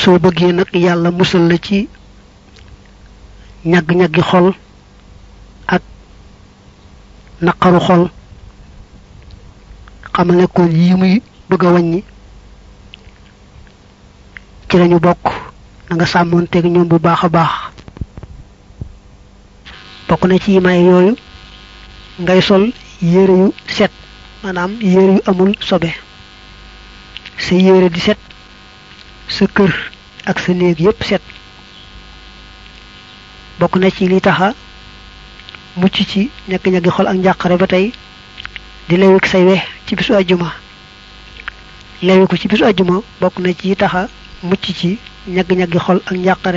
soo bëggee nag yàlla musal la ci ñagg-ñaggi xol ak naqaru xol xamal ne kon yi muy bëgg a wàññi ci lañu bokk na nga sàmmoonteeg ñoom bu baax a baax bokk na ci yi may yooyu ngay sol yére yu set maanaam yére yu amul sobe sa yére di set sa kër ak sa néeg yépp set bokk na ci li taxa mucc ci ñagg-ñaggi xol ak njàqare ba tey di lewik say we ci bisu ajjuma lewi ko ci bisu ajjuma bokk na ci taxa mucc ci ñagg-ñaggi xol ak njàqare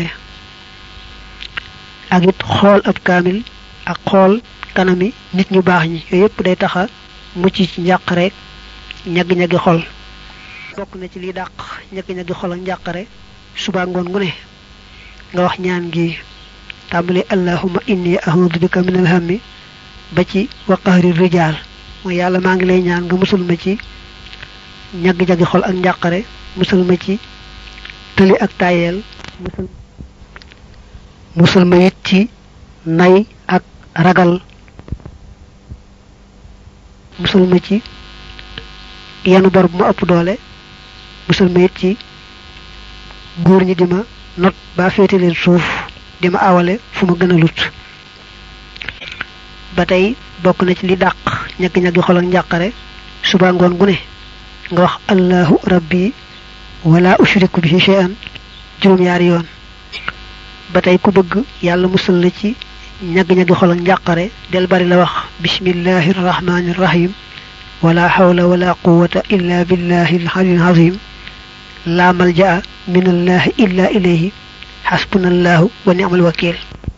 ak it xool ab kaamil ak xool kanami nit ñu baax ñi yooyu yépp day taxa mucc ci njàqare ñagg-ñaggi xol bokk na ci liy dàq ñagg-ñaggi xol ak njàqare suba ngoon gu ne nga wax ñaan gi tàmbali allahumma inni a'udhu bika min alhammi ba ci wa qahri rijal mooy yàlla maa ngi lay ñaan nga musul ma ci ñagg-ñaggi xol ak njàqare musul ma ci tëli ak tayeel musul musul ma it ci nay ak ragal musul ma ci yenu bor bu ma ëpp doole musul ma it ci góor ñi di ma not ba féete leen suuf di ma awale fu ma gën a lut ba tey bokk na ci li dàq ñagg-ñaggi xol ak njàqare suba ngoon gu ne nga wax allahu rabbi wala ushriku bihi shay'an juróom-ñaari yoon ba tey ku bëgg yàlla musal la ci ñagg-ñaggi xol ak njàqare del bari la wax bismillahi rahmani rahim wala hawla wala quwwata illa billahi al-aliyyil azim la malja'a min allahi illa ilayhi hasbunallahu wa ni'mal wakil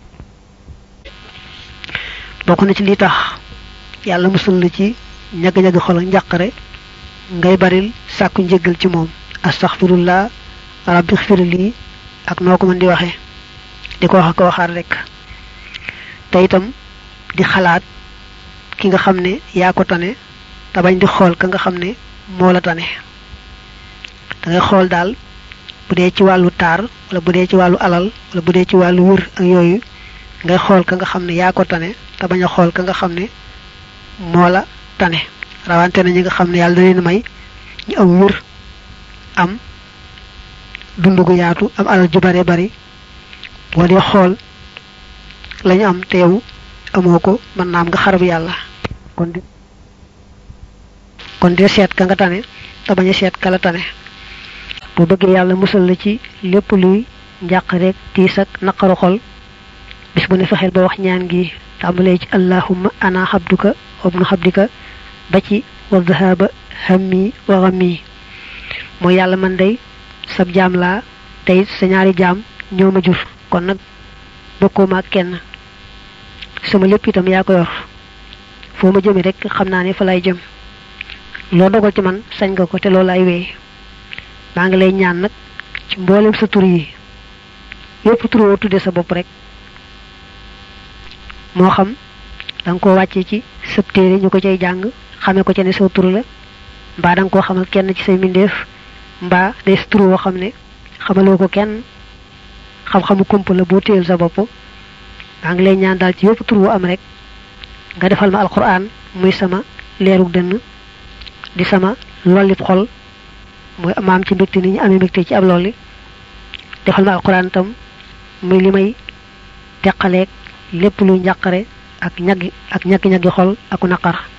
bokk na ci li tax yàlla musal la ci ñagg-ñaggi xol ak njàqare ngay baril sàkku njéggal ci moom astaghfirullah rabbi xfir lii ak noo ko mën di waxee di ko wax ko waxaat rek te itam di xalaat ki nga xam ne yaa ko tane te bañ di xool ka nga xam ne moo la tane da ngay xool daal bu dee ci wàllu taar wala bu dee ci wàllu alal wala bu dee ci wàllu wër ak yooyu ngay xool ka nga xam ne yaa ko tane te bañ a xool ka nga xam ne moo la tane rawante na ñi nga xam ne yàlla da leen may ñu am wër am dund gu yaatu am alal ju bare bari boo dee xool lañu am te yow amoo ko mën naa am nga xarab yàlla kon di kon dee seet ka nga tane te bañ a seet ka la tane bu bëggee yàlla musal la ci lépp luy njàq rek tiis ak naqaru xol bis bu ne fexeel ba wax ñaan gi tàmbalee ci allahumma ana xabduka wabnu xabdika ba ci wa dhahaba hammi wa ghammi mooy yàlla man day sab jaam laa tey sa ñaari jaam ñoo ma jur kon nag bokkoo ma ak kenn sama lépp itam yaa ko yor foo ma jëmee rek xam naa ne fa lay jëm loo dogal ci man sañ nga ko te loolu lay wéy maa ngi lay ñaan nag ci mboolem sa tur yi yépp tur woo tuddee sa bopp rek moo xam da nga koo wàccee ci sëb téere ñu ko cay jàng xamee ko ca ne sa tur la mbaa da nga koo xamal kenn ci say mbindeef mbaa day sa tur woo xam ne xamaloo ko kenn xam-xamu kump la boo téyel sa bopp maa ngi lay ñaan daal ci yépp tur wu am rek nga defal ma alquran muy sama leerug dënn di sama lollib xol muy maam ci mbégte ni ñu amee mbégte ci ab lolli defal ma alquran tam muy li may teqaleeg lépp luy njàqare ak ñaggi ak ñaggi-ñaggi xol aku naqar